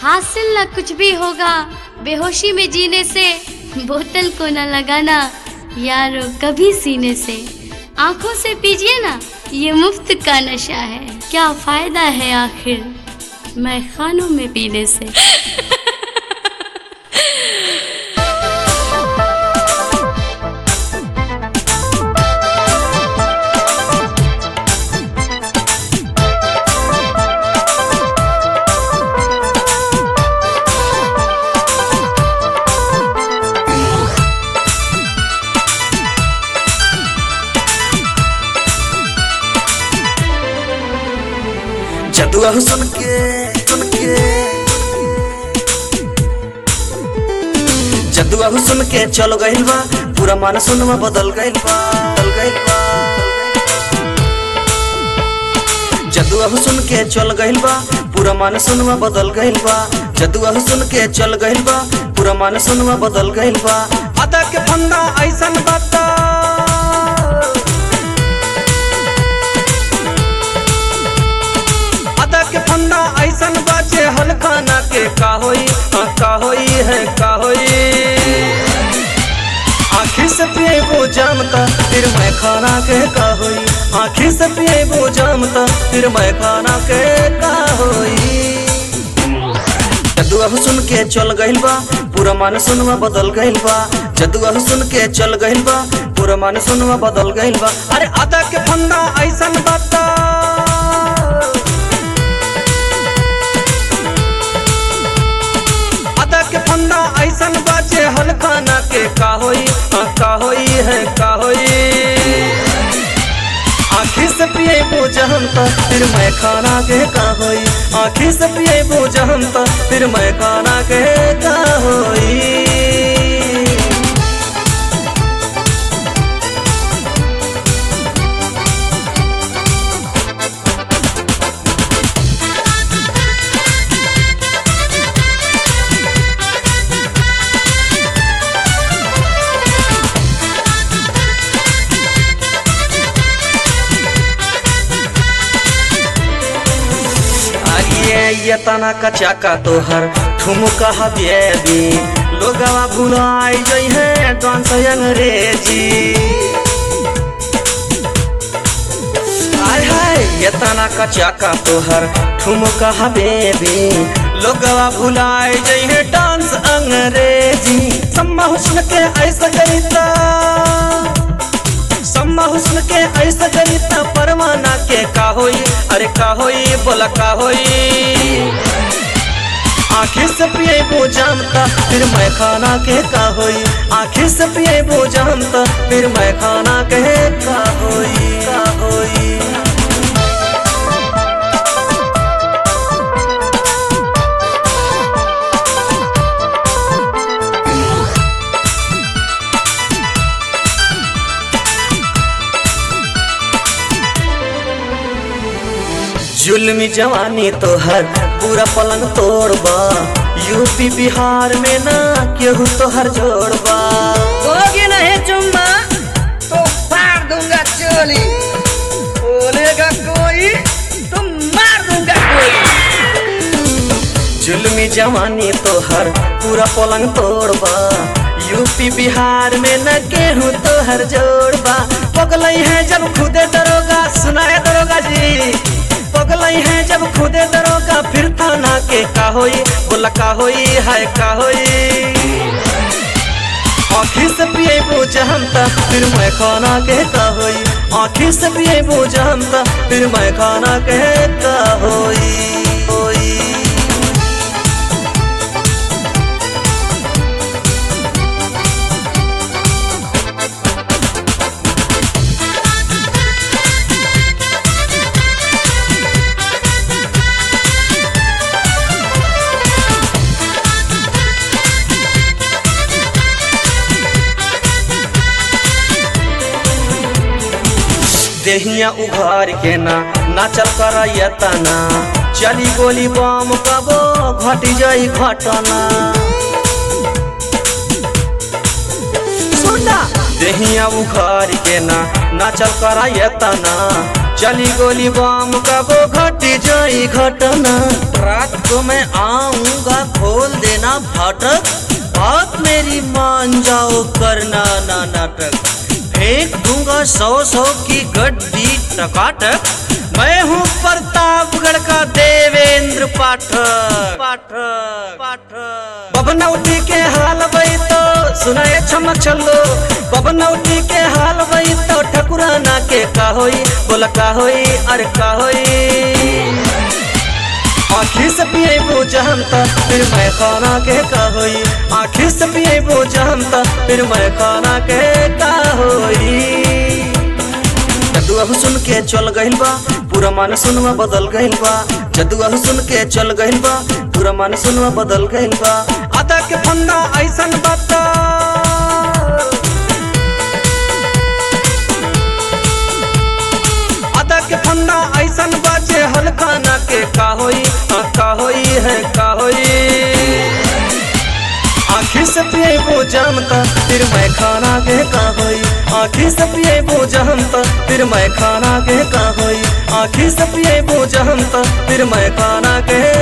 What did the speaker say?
हासिल न कुछ भी होगा बेहोशी में जीने से बोतल को न लगाना यारो कभी सीने से आंखों से पीजिए ना ये मुफ्त का नशा है क्या फायदा है आखिर मैं खानों में पीने से जदुआ सुन के सुन के जदुआ सुन के चल गइल बा पूरा मान सुनवा बदल गइल बा बदल गइल बा जदुआ सुन के चल गइल बा पूरा मान सुनवा बदल गइल बा जदुआ सुन के चल गइल बा पूरा मान सुनवा बदल गइल बा अदा के फंदा ऐसन बाता अदा के फंदा ऐसन बाचे हल खाना के का होई हाँ का होई है का होई आखिर से पिए वो जामता फिर मैं खाना के का होई आखिर से पिए वो जामता फिर मैं खाना के का होई जदुआ सुन के चल गइल बा पूरा मान सुनवा बदल गइल बा जदुआ सुन के चल गइल बा पूरा मान सुनवा बदल गइल बा अरे अदा के फंदा ऐसन बाता अदा के फंदा ऐसन बाचे हल खाना के का होई हाँ का होई है का होई आखिर से पिए बोझ हम तो फिर मैं खाना के का होई आखिर से पिए बोझ हम तो फिर मैं खाना के का होई आइए ये तना कचा का तोहर ठुमका हबेबी लोगवा भुलाई जई है डांस अंग्रेजी आय हाय ये तना कचा का तोहर ठुमका हबेबी लोगवा भुलाई जई है डांस अंग्रेजी सम्मा हुस्न के ऐसा करिता सम्मा हुस्न के ऐसा गणिता परवाना के का होई अरे का होई बोला का होई आखिर से पिए वो जानता फिर मैं खाना के का होई आखिर से पिए वो जानता फिर मैं खाना के का होई का होई जुल्मी जवानी तोहर पूरा पलंग तोड़बा यूपी बिहार में ना केहू तोहर जोड़बा दोगे नहीं चुम्मा तो फाड़ दूंगा चोली बोलेगा कोई तो मार दूंगा कोई जुल्मी जवानी तोहर पूरा पलंग तोड़बा यूपी बिहार में न केहू तोहर जोड़बा पगलई है जब खुदे दरोगा सुनाए दरोगा जी पगलई है जब खुदे दरोगा फिर थाना के का होई बोला का होई है का होई आखिर से पिए बोझ हम ता फिर मैं खाना के का होई आखिर से पिए बोझ हम ता फिर मैं खाना के का होई होई देहिया उघार के ना नाचल कर तना चली गोली बम कबो घट जाई घटना सुना देहिया उघार के ना नाचल कर तना चली गोली बम कबो घट जाई घटना रात को मैं आऊंगा खोल देना फाटक बात मेरी मान जाओ करना ना नाटक फेंक दूंगा सौ सौ की गड्डी टकाटक मैं हूँ प्रतापगढ़ का देवेंद्र पाठक पाठक पाठक बबनौटी के हाल वही तो सुनाए छमक छल्लो बबनौटी के हाल वही तो ठकुराना के का होई बोला का होई अरे का होई आखिर से पिए बोझ हम त फिर मैं खाना के का होई आखिर से पिए बोझ हम त फिर मैं खाना के का होई जदुआ सुन के चल गइल बा पूरा मान सुनवा बदल गइल बा जदुआ सुन के चल गइल बा पूरा मान सुनवा बदल गइल बा आदा के फंदा ऐसन बाता आदा के फंदा ऐसन बाजे हलकाना के का होई आ, का होई है का होई आखिर से पिए वो जानता फिर मैं खाना के का होई आखिर से पिए वो जानता फिर मैं खाना के का होई आखिर से पिए वो जानता फिर मैं खाना के